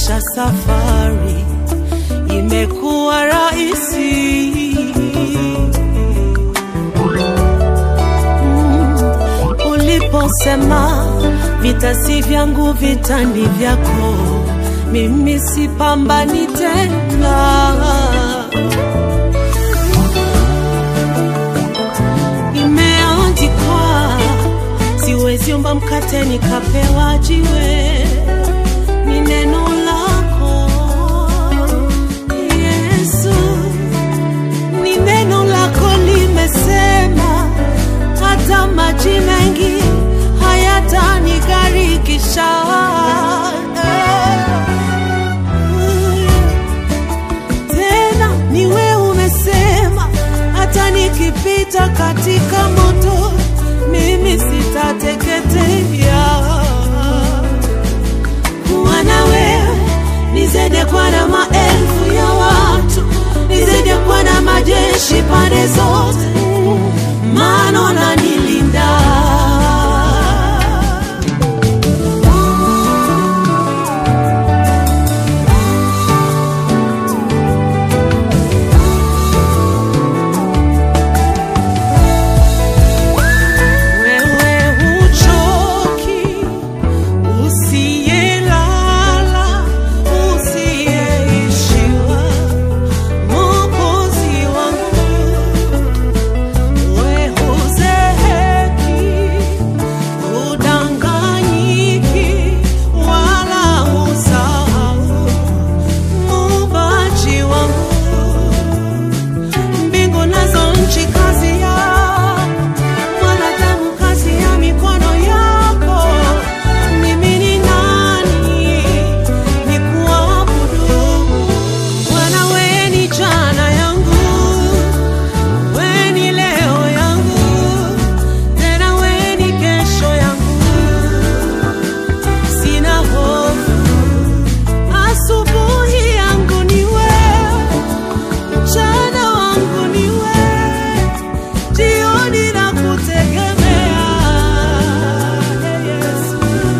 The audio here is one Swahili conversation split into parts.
maisha safari imekuwa rahisi. Mm, Uliposema vita si vyangu, vita ni vyako, mimi sipambani tena. Imeandikwa, siwezi omba mkate nikapewa jiwe, ni neno lako Yesu, ni neno lako limesema, hata maji mengi hayatanigarikisha. Tena ni wewe umesema, hata nikipita katika moto, mimi sitateketea. Kuwa na wewe nizidi kuwa na maelfu ya watu, nizidi kuwa na majeshi pande zote, maana unanilinda. Wewe huchoki, usiyelala, usiyeishiwa, Mwokozi wangu. Wewe huzeeki, hudanganyiki, wala husahau, Muumbaji wangu. Mbingu nazo nchi kazi yako mwanadamu kazi ya mikono yako. Mimi ni nani nikuabudu? Bwana, wewe ni jana yangu, wewe ni leo yangu, tena wewe ni kesho yangu. Sina hofu, asubuhi yangu ni wewe, mchana wangu ni wewe jioni na kutegemea Yesu.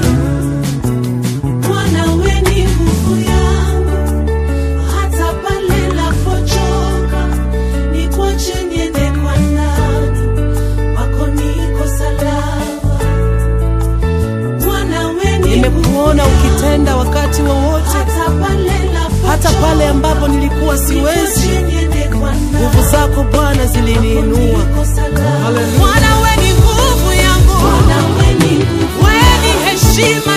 Bwana wewe ni nguvu yangu, hata pale napochoka, nikuache niende kwa nani? Kwako niko salama. Bwana wewe ni Nimekuona ukitenda wakati wowote, hata pale napochoka, hata pale ambapo nilikuwa siwezi. nikuache niende kwa nani? Nguvu zako Bwana ziliniinua. Haleluya. Bwana wewe ni nguvu yangu, wewe ni heshima